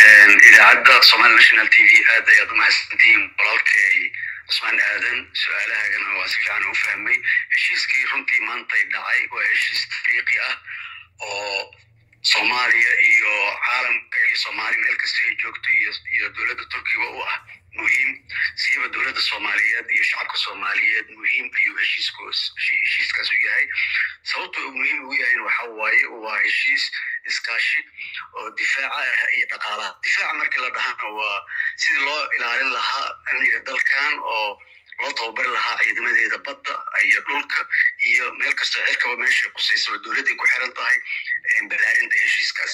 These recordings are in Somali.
idaacadda somali national t v aad ayaad u mahadsantihiin walaalkay cusmaan aadan su-aalahaagana waa si fiican u fahmay heshiiskii runtii maantay dhacay waa heshiis tariiqi ah oo soomaaliya iyo caalamka iyo soomaali meel kasta ay joogto iyo dowladda turkiga u ah muhiim siiba dowladda soomaaliyeed iyo shacabka soomaaliyeed muhiim ayuu heshiiskaas u yahay sababta uu muhiim ugu yahayna waxa waaye waa heshiis iskaashi oo difaaca ah iyo dhaqaalaha difaaca markii la dhahana waa sidii loo ilaalin lahaa amniga dalkan oo loo tababari lahaa ciidamadeeda badda iyo dhulka iyo meel kastoo cirkaba meesha kusaysa oo dowladday ku xiran tahay balaarinta heshiiskaas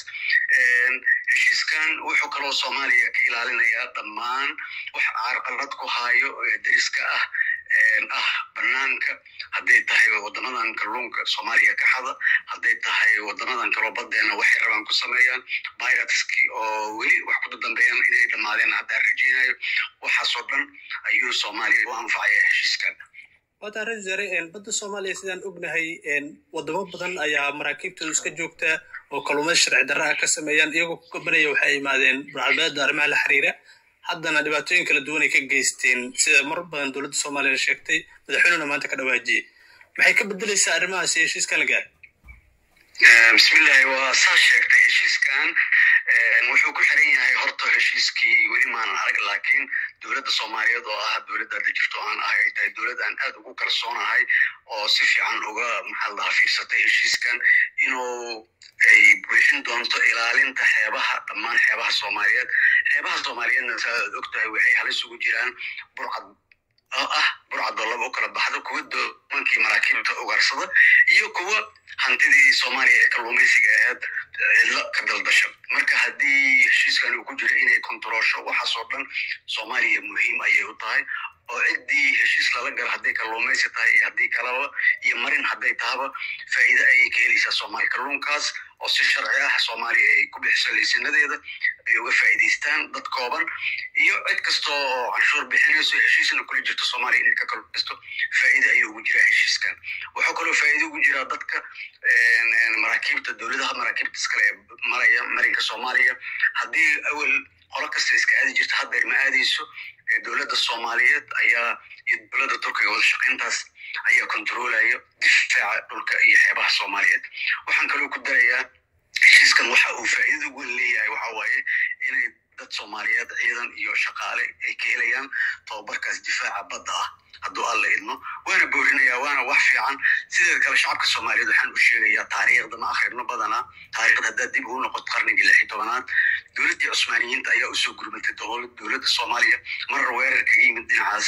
heshiiskan wuxuu kaloo soomaaliya ka ilaalinayaa dhammaan wax carqalad ku haayo deriska ah ah banaanka hadday tahay wadamadan kalluunka soomaaliya ka xada hadday tahay wadamadan kaloo badeena waxay rabaan ku sameeyaan viruski oo weli wax ku dambeeyaan inay dhammaadeen haddaan rajeynayo waxaasoo dhan ayuu soomaaliya u anfacaya heshiiskan waata ra wasaare badda soomaaliya sidaan ognahay wadamo badan ayaa maraakiibtooda iska joogta oo kalluumada sharci darra ah ka sameeyaan iyagoo ku gabanaya waxay imaadeen burcalbeeda arrimaha la xiriira haddana dhibaatooyin kala duwan ay ka geysteen sida mar badan dowladda soomaaliya sheegtay madaxweynuna maanta ka dhawaajiyey maxay ka bedelaysaa arrimahaasi heshiiska la gaar bismillahi waa saa sheegtay heshiiskan wuxuu ku xiran yahay horta heshiiskii weli maanan arag laakiin dowladda soomaaliyeed oo ah dowladda hadda jirto aan ah ay tahay dowlad aan aad ugu kalsoonahay oo si fiican uga maxaa lahaa fiirsatay heshiiskan inuu ay buuxin doonto ilaalinta xeebaha dhammaan xeebaha soomaaliyeed xeebaha soomaaliyeedna saa aad og tahay waxay halis ugu jiraan burcad oo ah burcadoo laba u kala baxdo kuwa doomankii maraakiibta ugaarsada iyo kuwa hantidii soomaaliya ee kalluumaysiga ahayd cidlo ka daldasha marka haddii heshiiskan uu ku jiro inay kontaroosho waxaasoo dhan soomaaliya muhiim ayay u tahay oo ciddii heshiis lala galo hadday kalluumaysi tahay iyo haddii kalaba iyo marin hadday tahaba faa'iide ayay ka helaysaa soomaaliya kalluunkaas oo si sharci ah soomaaliya ay ku bixiso liisanadeeda ay uga faa'iidaystaan dad kooban iyo cid kasta oo canshuur bixinayso heshiisna kula jirto soomaaliya inay ka kalluumaysto faa'iide ayuu ugu jiraa heshiiskan wuxuu kaloo faa'iide ugu jiraa dadka maraakiibta dowladaha maraakiibta iskale ee maraya marinka soomaaliya haddii awel qolo kasta iska aadi jirta haddeer ma aadayso dowladda soomaaliyeed ayaa iyo dowladda turkiga wada shaqayntaas ayaa kontroolaya difaaca dhulka iyo xeebaha soomaaliyeed waxaan kaloo ku darayaa heshiiskan waxa uu faa'iidada ugu leeyahay waxa waaye inay dad soomaaliyeed ciidan iyo shaqaale ay ka helayaan tababarkaas difaaca badda ah hadduu alla idmo waana boorinaya waana wax fiican sideeda kale shacabka soomaaliyeed waxaan u sheegayaa taariikhda ma akhrino badanaa taariikhda haddaad dib ugu noqoto qarnigii lix iyo tobanaad dowladdii cusmaaniyiinta ayaa usoo gurmatay dowladda soomaaliya marar weerar kaga yimid dhinacaas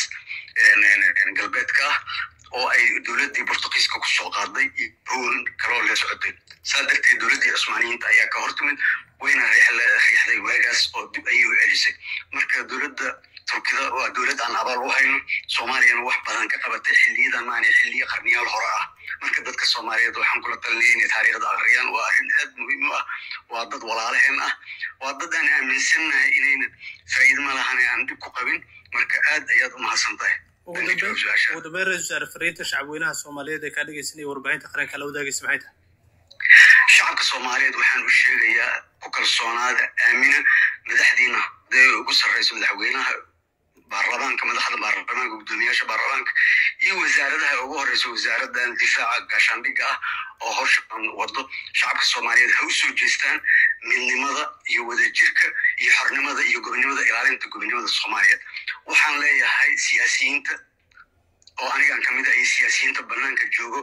galbeedka ah oo ay dowladdii bortugiiska ku soo qaaday iyo howl kaloo la socotay saa darteed dowladdii cusmaaniyiinta ayaa ka hortimid wayna riixday waagaas oo dib ayay u celisay marka dowladda turkida waa dowlad aan abaal u hayno soomaaliyana wax badan ka qabatay xiliyadan maana xiliyo qarniyaal hore ah marka dadka soomaaliyeed waxaan kula talinaya inay taariikhda akhriyaan waa arrin aad muhiim u ah waa dad walaalaheen ah waa dad aan aaminsannahay inayna faa'iido ma lahane aan dhib ku qabin marka aad ayaad u mahadsan tahay ugu dambeyn ra-isul wasaare fariinta shacabweynaha soomaaliyeed ee kaa dhegeysanaya warbaahinta qaranka la wadaagaysa maxay tahay shacabka soomaaliyeed waxaan u sheegayaa ku kalsoonaada aamina madaxdiina hadday ugu sarreyso madaxweynaha baarlamaanka madaxda baarlamaanka guddoomiyaasha baarlamaanka iyo wasaaradaha ugu horeysa wasaaradan difaaca gaashaandhigga ah oo howshan wado shacabka soomaaliyeed ha u soo jeestaan midnimada iyo wadajirka iyo xornimada iyo gobonimada ilaalinta gobonimada soomaaliyeed waxaan leeyahay siyaasiyiinta oo anigan kamid ah iyo siyaasiyiinta banaanka joogo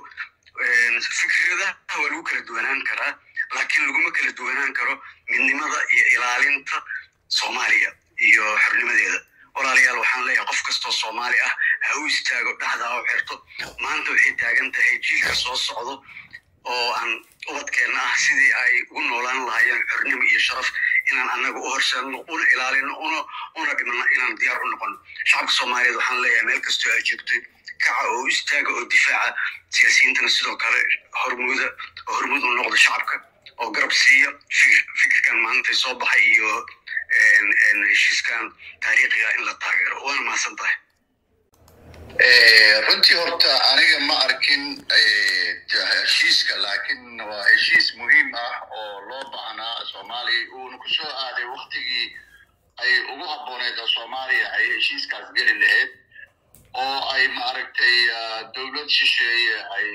fikradaha waa lagu kala duwanaan karaa laakiin laguma kala duwanaan karo midnimada iyo ilaalinta soomaaliya iyo xornimadeeda walaalayaal waxaan leeyahay qof kastoo soomaali ah ha u istaago dhexda u xirto maanta waxay taagan tahay jiilka soo socdo oo aan ubadkeenna ah sidii ay ugu noolaan lahaayeen xornimo iyo sharaf inaan annaga u horseedno una ilaalino una una dhimano inaan diyaar u noqono shacabka soomaaliyeed waxaan leeyahay meel kastoo ay joogtay kaca oo istaaga oo difaaca siyaasiyiintana sidoo kale hormuuda oo hormuud u noqda shacabka oo garab siiya fikirkan maantay soo baxay iyo heshiiskan taariikhiga in la taageero waana mahadsan tahay runtii horta aniga ma arkin heshiiska laakiin waa heshiis muhiim ah oo loo baahnaa soomaaliya uuna ku soo aaday waktigii ay ugu habbooneed oo soomaaliya ay heshiiskaas geli lahayd oo ay maaragtay dowlad shisheeye ay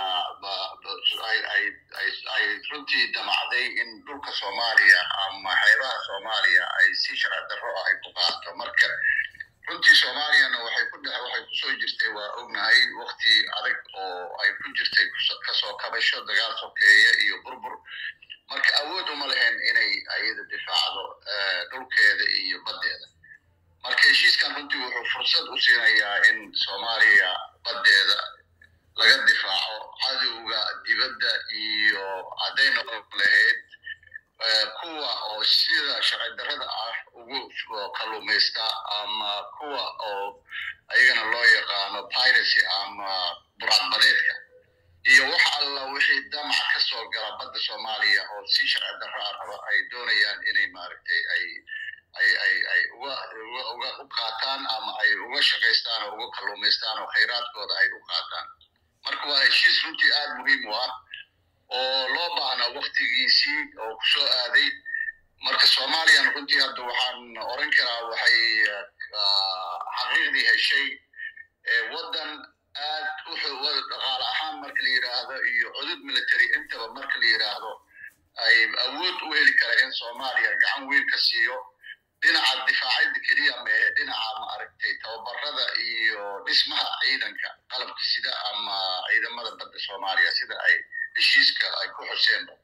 ay runtii damacday in dhulka soomaaliya ama xeebaha soomaaliya ay si sharci darro ah ay ku qaato marka runtii soomaaliyana waxay ku dhex waxay kusoo jirtay waa ognahay wakti adag oo ay ku jirtay kasoo kabasho dagaal sokeeye iyo burbur marka awood uma lahayn inay ayada difaacdo dhulkeeda iyo baddeeda marka heshiiskan runtii wuxuu fursad u siinayaa in soomaaliya baddeeda laga difaaco cadowga dibadda iyo hadday noqon lahayd kuwa oo sida sharci darrada ah ugu kalluumaysta ama kuwa oo ayagana loo yaqaano piracy ama buraadbadeedka iyo wax alla wixii damac ka soo gala badda soomaaliya oo si sharci darro ah raba ay doonayaan inay maaragtay ay ay ay ay uga uga uga u qaataan ama ay uga shaqaystaan oo uga kalluumaystaan oo khayraadkooda ay u qaataan marka waa heshiis runtii aad muhiim u ah oo loo baahna waktigiisii oo ku soo aaday marka soomaaliyan runtii hadda waxaan oran karaa waxay xaqiiqdii heshay waddan aad u dhaqaale ahaan marka la yidhaahdo iyo cudud military intaba marka la yidhaahdo ay awood u heli kara in soomaaliya gacan weyn ka siiyo dhinaca difaacida keliya mehe dhinaca maaragtay tababarada iyo dhismaha ciidanka qalabka sida ama ciidamada badda soomaaliya sida ay heshiiska ay ku xuseenba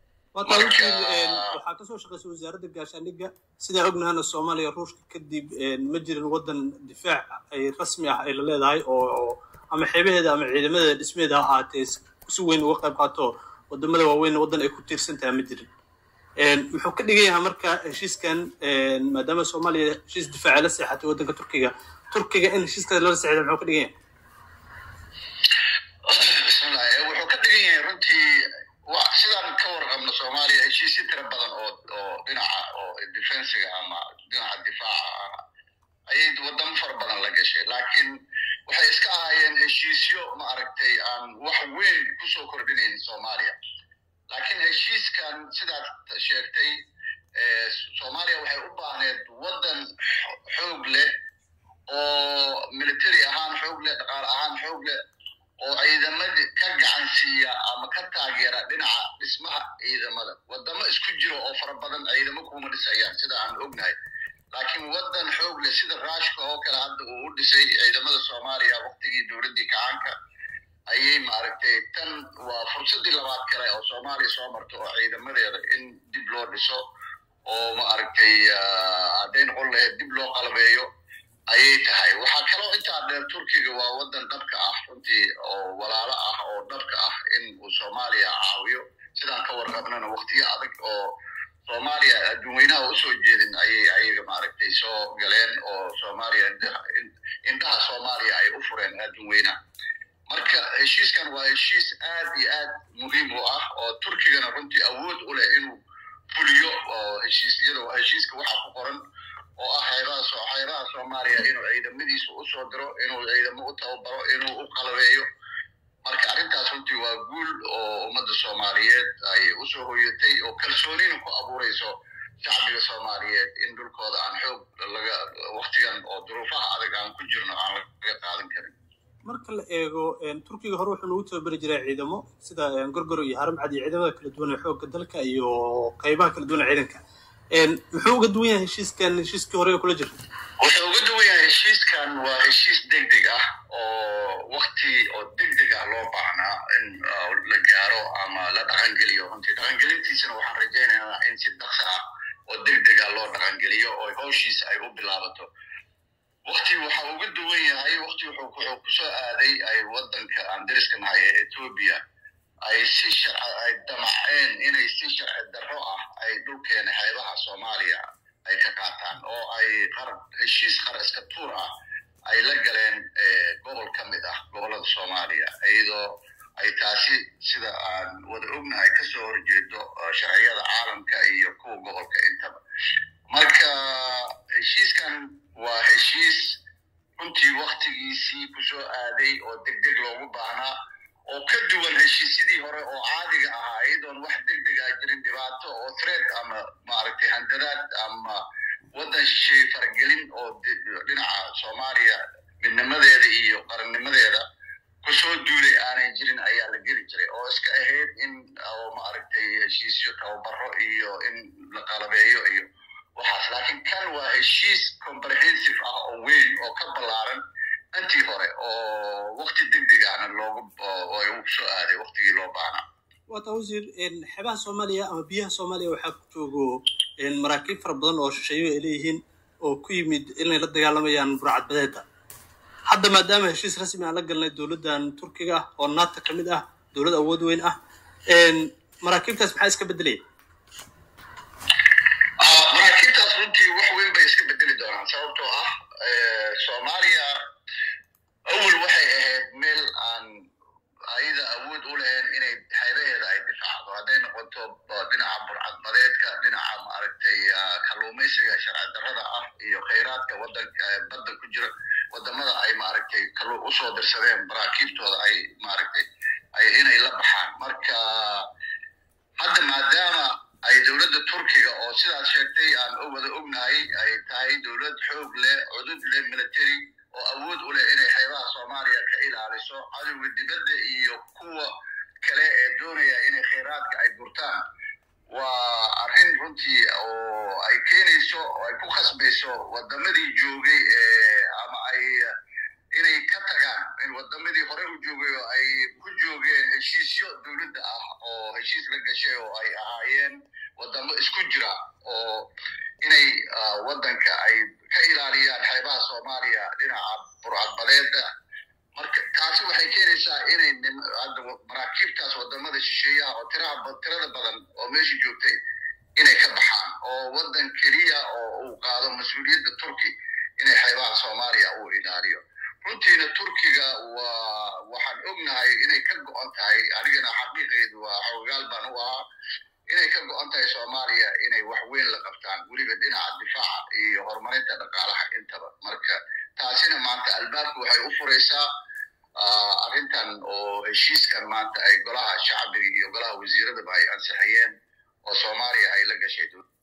waxaa kasoo shaqaysay wasaaradda gaashaandhigga sidaa ognahana soomaaliya ruushka kadib ma jirin waddan difaac ay rasmi ah ay la leedahay oo ama xeebaheeda ama ciidamadeeda dhismeeda ha ahaatee si weyn uga qayb qaato wadamada waaweyn waddan ay ku tiirsan tahay ma jirin muxuu ka dhigan yahay marka heshiiskan maadaama soomaaliya heshiis difaaci la seexatay waddanka turkiga turkiga in heshiiskaas lala seexda muxuu ka dhigan yahay bismillah wuxuu ka dhigan yahay runtii sidaan ka warqabno soomaaliya heshiisyo tira badan oo oo dhinaca oo defensiga ama dhinaca difaaca ah ayay wadamo fara badan la gashay laakiin waxay iska ahaayeen heshiisyo maaragtay aan wax weyn kusoo kordhinaynin soomaaliya laakiin heshiiskan sidaad sheegtay soomaaliya waxay u baahneed waddan xoog leh oo military ahaan xoog leh dhaqaale ahaan xoog leh oo ciidamada ka gacan siiya ama ka taageera dhinaca dhismaha ciidamada wadamo isku jiro oo fara badan ciidamo kuma dhisayaan sida aan ognahay laakiin waddan xoog leh sida ruushka oo kale hadda uu u dhisay ciidamada soomaaliya waktigii dowladdii kacaanka ayay maaragtay tan waa fursaddii labaad kale oo soomaaliya soo marto oo ciidamadeeda in dib loo dhiso oo maaragtay hadday noqon lahayd dib loo qalabeeyo ayay tahay waxaa kaloo intaa dheer turkiga waa waddan dhabka ah runtii oo walaalo ah oo dhabka ah in uu soomaaliya caawiyo sidaan ka warqabnana waktiyo adag oo soomaaliya adduunweynaha usoo jeedin ayay ayaga maaragtay soo galeen oo soomaaliya indhaha soomaaliya ay u fureen adduunweynaha marka heshiiskan waa heshiis aad iyo aad muhiim u ah oo turkigana runtii awood u leh inuu fuliyo oo heshiisyada heshiiska waxaa ku qoran oo ah xeebaha xeebaha soomaaliya inuu ciidamadiisa u soo diro inuu ciidamo u tababaro inuu u qalabeeyo marka arrintaas runtii waa guul oo ummadda soomaaliyeed ay usoo hoyatay oo kalsoonina ku abuurayso shacbiga soomaaliyeed in dhulkooda aan xoog laga waktigan oo duruufaha adag aan ku jirno aan laga qaadan karin marka la eego turkiga hore wuxuu nagu tababari jiray ciidamo sida gorgoro iyo haramcad iyo ciidamada kala duwan ee xoogga dalka iyo qaybaha kala duwan ee ciidanka muxuu uga duwan yahay heshiiskan heshiiskii hore ee kula jira wuxuu uga duwan yahay heshiiskan waa heshiis deg deg ah oo wakti oo deg deg ah loo baahnaa in la gaaro ama la dhaqangeliyo runtii dhaqangelintiisana waxaan rajaynaynaa in si dhaqso ah oo deg deg ah loo dhaqangeliyo oo howshiisa ay u bilaabato wakti waxa uga duwan yahay wakti wuxuu kusoo aaday ay waddanka aan dariska nahay ee etoobiya ay si sharci ay damaceen inay si sharci darro ah ay dhulkeena xeebaha soomaaliya ay ka qaataan oo ay qarab heshiis qara iska tuur ah ay la galeen gobol ka mid ah gobollada soomaaliya iyadoo ay taasi sida aan wada ognahay kasoo horjeedo sharciyada caalamka iyo kuwa gobolka intaba marka heshiiskan waa heshiis runtii wakti waktigiisii kusoo aaday oo deg deg loogu baahnaa oo ka duwan heshiisyadii hore oo caadiga ahaa iyadoon wax deg deg ah jirin dhibaato oo threat ama maaragtay handadaad ama waddan shisheeye faragelin oo dhinaca soomaaliya midnimadeeda iyo qarannimadeeda kusoo duulay aanay jirin ayaa la geli jiray oo iska ahayd in oo maaragtay heshiisyo tababaro iyo in la qalabeeyo iyo waxaas laakiin kan waa heshiis comprehensive ah oo weyn oo ka ballaaran intii hore oo wakti deg deg ahna loogu ay u soo aaday waktigii loo baahnaa waata wasiir xeebaha soomaaliya ama biyaha soomaaliya waxaa ku joogo maraakiib fara badan oo shisheeyo ay leeyihiin oo ku yimid inay la dagaalamayaan burcadbadeeda hadda maadaama heshiis rasmi aan la galnay dowladdan turkiga ah oo nato ka mid ah dowlad awood weyn ah maraakiibtaas maxaa iska beddelaya maraakiibtaas runtii wax weyn bay iska bedeli doonaan sababtoo ah soomaaliya awel waxay ahayd meel aan ayada awood u lahayn inay xeebaheeda ay difaacdo hadday noqoto dhinaca burcadbadeedka dhinaca maaragtay kalluumaysiga sharci darrada ah iyo khayraadka wadanka badda ku jira wadamada ay maaragtay usoo dirsadeen maraakiibtooda ay maaragtay ay inay la baxaan marka hadda maadaama ay dowladda turkiga oo sidaad sheegtay aan wada ognahay ay tahay dowlad xoog leh cudud leh military oo awood u leh inay xeebaha soomaaliya ka ilaaliso cadowga dibadda iyo kuwa kale ee doonaya inay khayraadka ay gurtaan waa arrin runtii oo ay keenayso oo ay ku khasbayso wadamadii joogay ama ay inay ka tagaan in wadamadii hore u joogay oo ay ku joogeen heshiisyo dowladda ah oo heshiis la gashay oo ay ahaayeen wadamo isku jira oo inay waddanka ay ka ilaaliyaan xeebaha soomaaliya dhinaca burcadbadeeda marka taasi waxay keenaysaa inay maraakiibtaas wadamada shisheeyaha oo tiraha tirada badan oo meesha joogtay inay ka baxaan oo waddan keliya oo uu qaado mas-uuliyadda turki inay xeebaha soomaaliya uu ilaaliyo runtiina turkiga waa waxaan ognahay inay ka go'on tahay anigana xaqiiqeedu waa xoogaal baan u ahaa inay ka go'on tahay soomaaliya inay wax weyn la qabtaan weliba dhinaca difaaca iyo horumarinta dhaqaalaha intaba marka taasina maanta albaabku waxay u furaysaa arrintan oo heshiiskan maanta ay golaha shacbiga iyo golaha wasiiradaba ay ansixiyeen oo soomaaliya ay la gashay